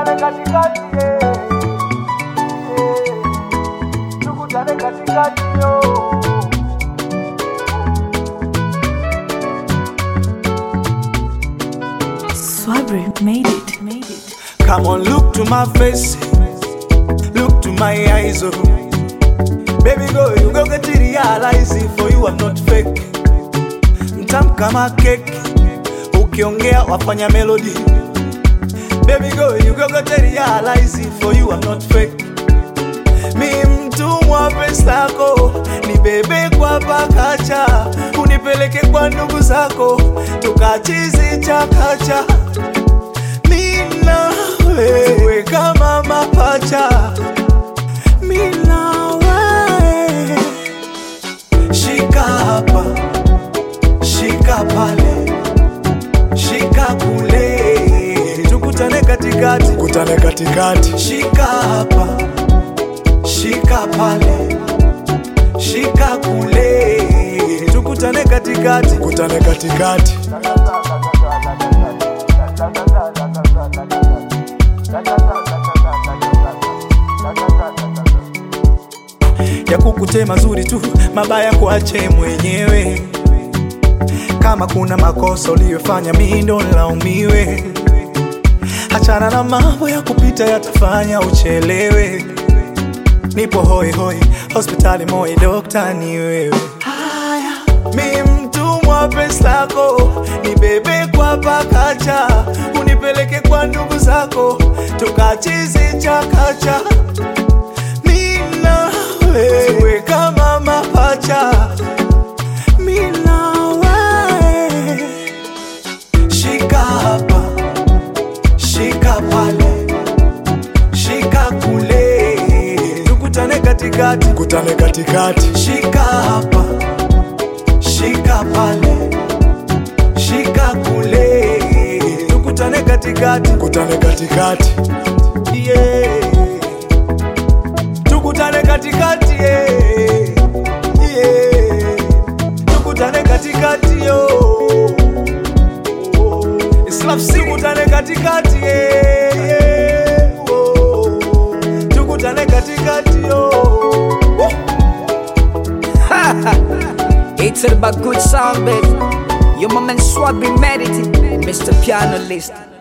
tukutane katikati yeah. Yeah. tukutane katikati yo Swabri made it. Made it. Come on, look to my face, look to my eyes, oh. Baby girl, you go get to realize it for you I'm not fake. Mtamu kama cake, ukiongea wafanya melody. Baby girl, you go get to realize it for you I'm not fake. Mi mtumwa pesa yako, ni bebe kwa pakacha, unipeleke kwa ndugu zako, tukachizi chakacha mina wewe kama mapacha mina wewe shika hapa shika pale shika kule tukutane katikati tukutane katikati shika hapa shika pale shika kule tukutane katikati tukutane katikati ya kukute mazuri tu, mabaya kuache mwenyewe. Kama kuna makosa uliyofanya, mimi ndo nilaumiwe. Achana na mambo ya kupita, yatafanya uchelewe. Nipo hoi hoi, hospitali moi, dokta ni wewe. Haya, mi mtumwa pesa yako, nibebe kwa pakacha, unipeleke kwa ndugu zako, tukachizi chakacha mina wewe kama mapacha mina wewe shika hapa shika pale shika kule tukutane katikati tukutane katikati shika hapa shika pale shika kule tukutane katikati tukutane katikati yeah tukutane katikati yeah. Yeah. tukutane katikati yo Islam si tukutane katikati yeah. Yeah. Oh. tukutane katikati yo It's all about good sound, baby. Your mom and Swabby made it, Mr. Piano List.